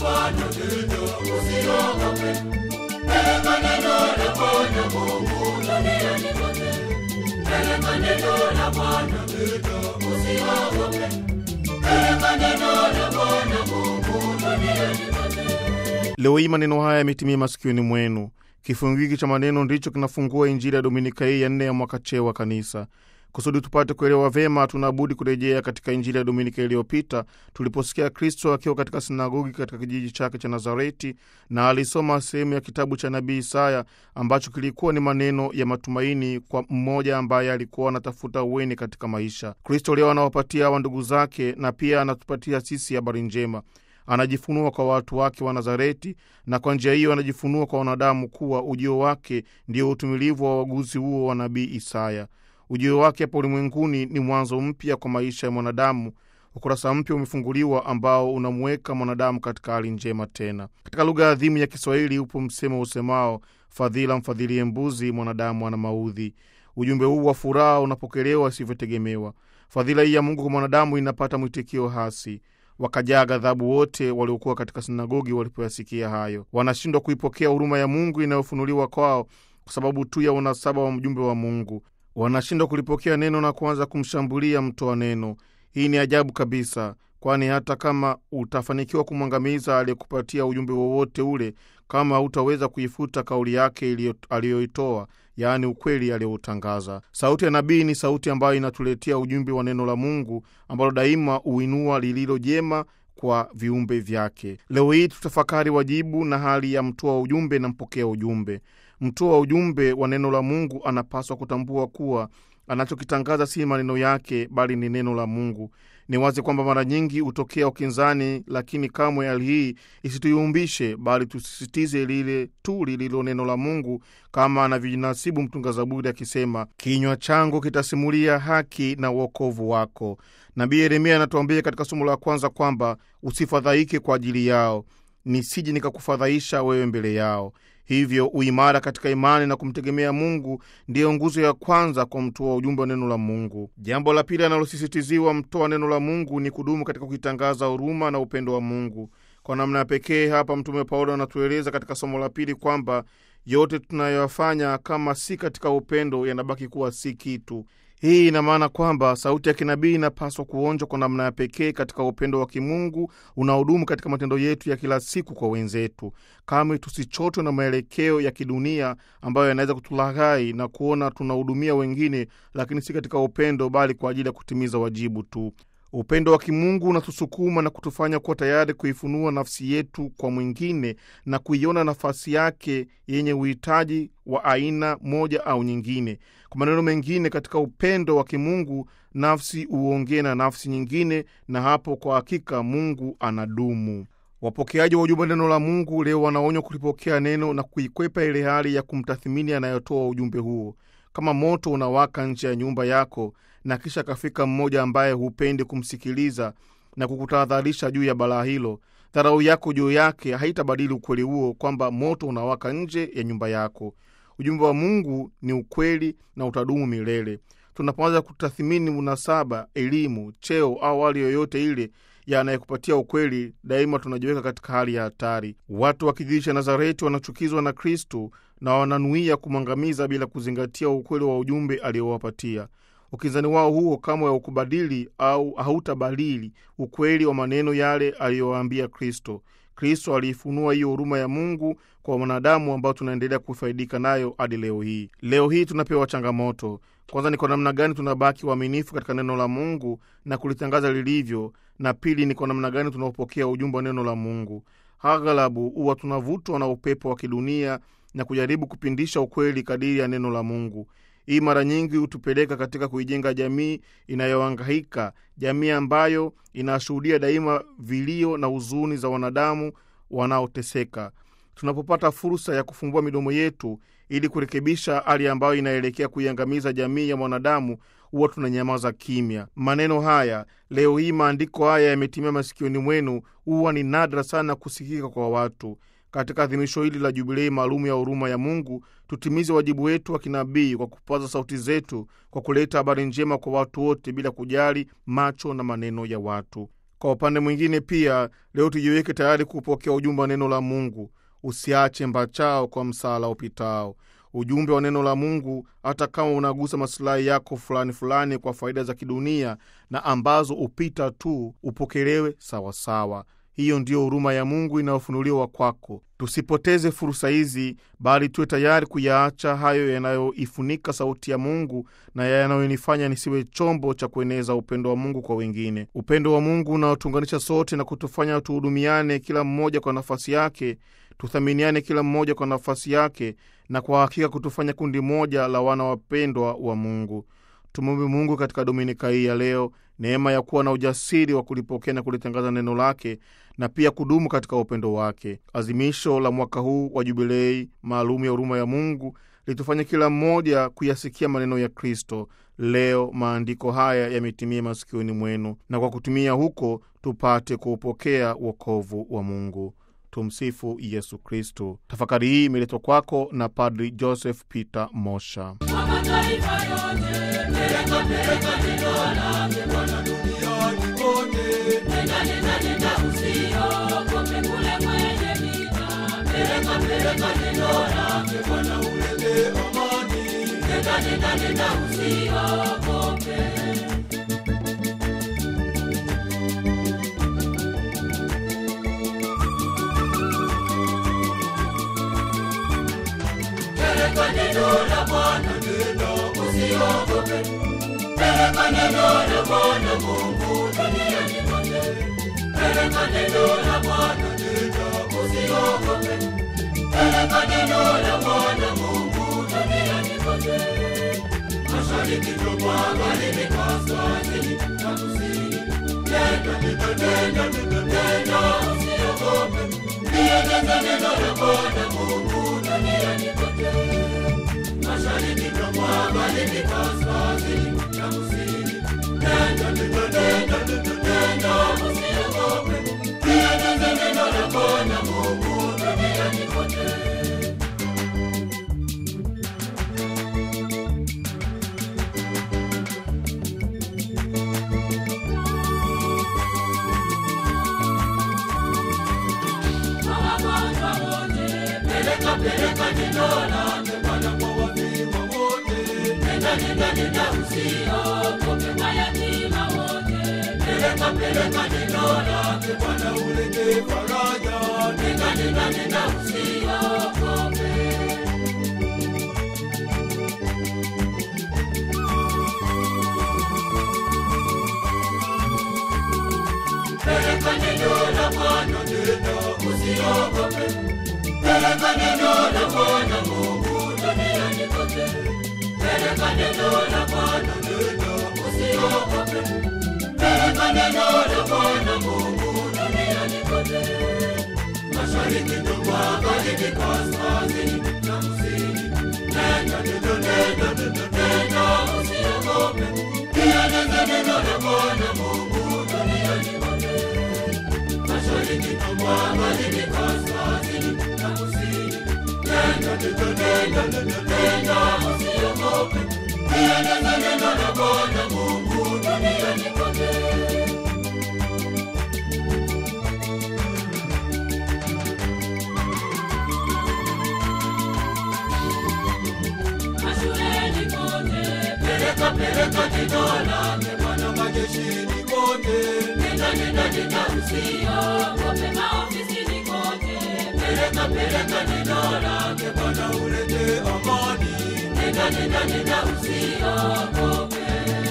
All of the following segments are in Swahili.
Bwana neno, usiogope. Peleka neno la Bwana Mungu duniani kote. Peleka neno la Bwana neno, usiogope. Peleka neno la Bwana Mungu duniani kote. Leo hii maneno haya yametimia masikioni mwenu. Kifungu hiki cha maneno ndicho kinafungua Injili ya Dominika hii ya nne ya mwaka C wa Kanisa. Kusudi tupate kuelewa vyema, tunabudi kurejea katika Injili ya Dominika iliyopita tuliposikia Kristo akiwa katika sinagogi katika kijiji chake cha Nazareti, na alisoma sehemu ya kitabu cha nabii Isaya ambacho kilikuwa ni maneno ya matumaini kwa mmoja ambaye alikuwa anatafuta uweni katika maisha. Kristo leo anawapatia hawa ndugu zake na pia anatupatia sisi habari njema anajifunua kwa watu wake wa Nazareti, na kwa njia hiyo anajifunua kwa wanadamu kuwa ujio wake ndio utumilivu wa uaguzi huo wa nabii Isaya. Ujio wake hapa ulimwenguni ni mwanzo mpya kwa maisha ya mwanadamu. Ukurasa mpya umefunguliwa ambao unamuweka mwanadamu katika hali njema tena. Katika lugha adhimu ya Kiswahili upo msemo usemao, fadhila mfadhilie mbuzi, mwanadamu ana maudhi. Ujumbe huu wa furaha unapokelewa isivyotegemewa. Fadhila hii ya Mungu kwa mwanadamu inapata mwitikio hasi wakajaa ghadhabu wote waliokuwa katika sinagogi walipoyasikia hayo. Wanashindwa kuipokea huruma ya Mungu inayofunuliwa kwao kwa sababu tu ya unasaba wa mjumbe wa Mungu. Wanashindwa kulipokea neno na kuanza kumshambulia mtoa neno. Hii ni ajabu kabisa, kwani hata kama utafanikiwa kumwangamiza aliyekupatia ujumbe wowote ule, kama hautaweza kuifuta kauli yake aliyoitoa yaani ukweli aliyoutangaza. Sauti ya nabii ni sauti ambayo inatuletea ujumbe wa neno la Mungu ambalo daima huinua lililo jema kwa viumbe vyake. Leo hii tutafakari wajibu na hali ya mtoa ujumbe na mpokea ujumbe. Mtoa ujumbe wa neno la Mungu anapaswa kutambua kuwa anachokitangaza si maneno yake, bali ni neno la Mungu. Ni wazi kwamba mara nyingi hutokea ukinzani, lakini kamwe hali hii isituyumbishe, bali tusisitize lile tu lililo neno la Mungu, kama anavyojinasibu mtunga Zaburi akisema, kinywa changu kitasimulia haki na uokovu wako. Nabii Yeremia anatuambia katika somo la kwanza kwamba usifadhaike kwa ajili yao, nisije nikakufadhaisha wewe mbele yao. Hivyo uimara katika imani na kumtegemea Mungu ndiyo nguzo ya kwanza kwa mtoa ujumbe wa neno la Mungu. Jambo la pili analosisitiziwa mtoa neno la Mungu ni kudumu katika kuitangaza huruma na upendo wa Mungu. Kwa namna ya pekee hapa Mtume Paulo anatueleza katika somo la pili kwamba yote tunayoyafanya kama si katika upendo yanabaki kuwa si kitu. Hii ina maana kwamba sauti ya kinabii inapaswa kuonjwa kwa namna ya pekee katika upendo wa kimungu unaodumu katika matendo yetu ya kila siku kwa wenzetu. Kamwe tusichotwe na maelekeo ya kidunia ambayo yanaweza kutulaghai na kuona tunahudumia wengine, lakini si katika upendo, bali kwa ajili ya kutimiza wajibu tu. Upendo wa kimungu unatusukuma na kutufanya kuwa tayari kuifunua nafsi yetu kwa mwingine na kuiona nafasi yake yenye uhitaji wa aina moja au nyingine. Kwa maneno mengine, katika upendo wa kimungu nafsi huongee na nafsi nyingine, na hapo kwa hakika Mungu anadumu. Wapokeaji wa ujumbe neno la Mungu leo wanaonywa kulipokea neno na kuikwepa ile hali ya kumtathimini anayotoa ujumbe huo. Kama moto unawaka nje ya nyumba yako na kisha kafika mmoja ambaye hupendi kumsikiliza na kukutahadharisha juu ya balaa hilo, dharau yako juu yake haitabadili ukweli huo kwamba moto unawaka nje ya nyumba yako. Ujumbe wa Mungu ni ukweli na utadumu milele. Tunapoanza kutathimini unasaba, elimu, cheo au hali yoyote ile ya anayekupatia ukweli, daima tunajiweka katika hali ya hatari. Watu wa kijiji cha Nazareti wanachukizwa na Kristu na wananuia kumwangamiza bila kuzingatia ukweli wa ujumbe aliowapatia. Ukinzani wao huo kamwe haukubadili au hautabadili ukweli wa maneno yale aliyowaambia Kristo. Kristo aliifunua hiyo huruma ya Mungu kwa wanadamu ambao tunaendelea kufaidika nayo hadi leo hii. Leo hii tunapewa changamoto. Kwanza ni kwa namna gani tunabaki waaminifu katika neno la Mungu na kulitangaza lilivyo, na pili ni kwa namna gani tunaopokea ujumbe wa neno la Mungu. Aghalabu huwa tunavutwa na upepo wa kidunia na kujaribu kupindisha ukweli kadiri ya neno la Mungu. Hii mara nyingi hutupeleka katika kuijenga jamii inayohangaika, jamii ambayo inashuhudia daima vilio na huzuni za wanadamu wanaoteseka. Tunapopata fursa ya kufumbua midomo yetu ili kurekebisha hali ambayo inaelekea kuiangamiza jamii ya mwanadamu, huwa tunanyamaza kimya. Maneno haya leo hii, maandiko haya yametimia masikioni mwenu, huwa ni nadra sana kusikika kwa watu. Katika adhimisho hili la jubilei maalum ya huruma ya Mungu, tutimize wajibu wetu wa kinabii kwa kupaza sauti zetu, kwa kuleta habari njema kwa watu wote bila kujali macho na maneno ya watu. Kwa upande mwingine pia, leo tujiweke tayari kupokea ujumbe wa neno la Mungu. Usiache mbachao kwa msala upitao. Ujumbe wa neno la Mungu, hata kama unagusa masilahi yako fulani fulani kwa faida za kidunia na ambazo upita tu, upokelewe sawasawa. Hiyo ndiyo huruma ya Mungu inayofunuliwa kwako. Tusipoteze fursa hizi, bali tuwe tayari kuyaacha hayo yanayoifunika sauti ya Mungu na yanayonifanya nisiwe chombo cha kueneza upendo wa Mungu kwa wengine, upendo wa Mungu unaotuunganisha sote na kutufanya tuhudumiane, kila mmoja kwa nafasi yake, tuthaminiane kila mmoja kwa nafasi yake, na kwa hakika kutufanya kundi moja la wana wapendwa wa Mungu. Tumwombe Mungu katika dominika hii ya leo neema ya kuwa na ujasiri wa kulipokea na kulitangaza neno lake na pia kudumu katika upendo wake. Azimisho la mwaka huu wa jubilei maalum ya huruma ya Mungu litufanye kila mmoja kuyasikia maneno ya Kristo. Leo maandiko haya yametimia masikioni mwenu, na kwa kutumia huko tupate kuupokea wokovu wa Mungu. Tumsifu Yesu Kristo. Tafakari hii imeletwa kwako na Padri Joseph Peter Mosha. Kwa mataifa yote, peleka peleka neno lake Bwana duniani kote. Nenda nenda nenda, usiogope kule kwenye vita. Peleka peleka neno lake Bwana, ulete amani. Nenda nenda nenda, usiogope. Peleka neno la Bwana, nenda usiogope. Peleka neno la Bwana Mungu duniani kote. Peleka neno la Bwana, nenda usiogope. Peleka neno la Bwana Mungu duniani kote. Mashariki na magharibi, kaskazini na kusini. Nenda, nenda, nenda, nenda, nenda, usiogope. Lieneze neno la Bwana Mungu duniani kote. Mashariki na magharibi, kaskazini na kusini. Nenda, nenda, nenda, nenda, nenda, usiogope. Lieneze neno la Bwana Mungu duniani kote. Kwa wagonjwa wote, peleka peleka neno lake Bwana kwa wafiwa wote. Nenda nenda nenda, usiogope mayatima wote. Peleka peleka neno lake Bwana, ulete faraja. Nenda nenda nenda, usiogope. Peleka neno la Bwana, nenda usiogope. Peleka neno la Bwana Mungu duniani kote. Peleka neno la Bwana, nenda usiogope. Peleka neno la Bwana Mungu duniani kote. Mashariki na magharibi, kaskazini na kusini. Nenda, nenda, nenda, nenda, nenda, usiogope. Lieneze neno la Bwana Mungu duniani kote. Mashariki na magharibi, kaskazini na kusini. Nenda, nenda, nenda, nenda, nenda, usiogope. Lieneze neno la Bwana Mungu duniani kote. Mashuleni kote, peleka peleka neno lake Bwana majeshini kote. Nenda nenda nenda, usiogope maofisini kote. Peleka peleka neno lake Bwana, ulete amani. Nenda nenda nenda, usiogope.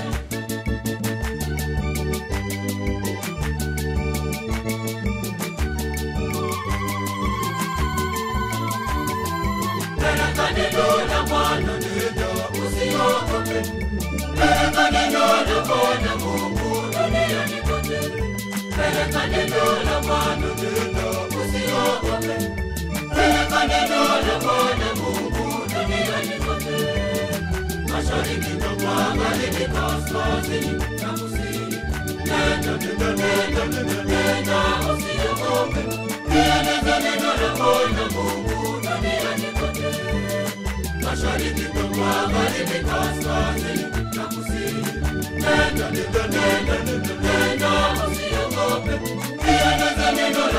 Peleka neno la Bwana, nenda usiogope. Peleka neno la Bwana Mungu duniani kote. Peleka neno la Bwana, nenda usiogope. Peleka neno la Bwana Mungu duniani kote. Mashariki na magharibi, kaskazini na kusini. Nenda, nenda, nenda, nenda, nenda, usiogope. Lieneze neno la Bwana Mungu duniani kote. Mashariki na magharibi, kaskazini na kusini. Nenda, nenda, nenda, nenda, nenda, usiogope. usiogope, liangaza neno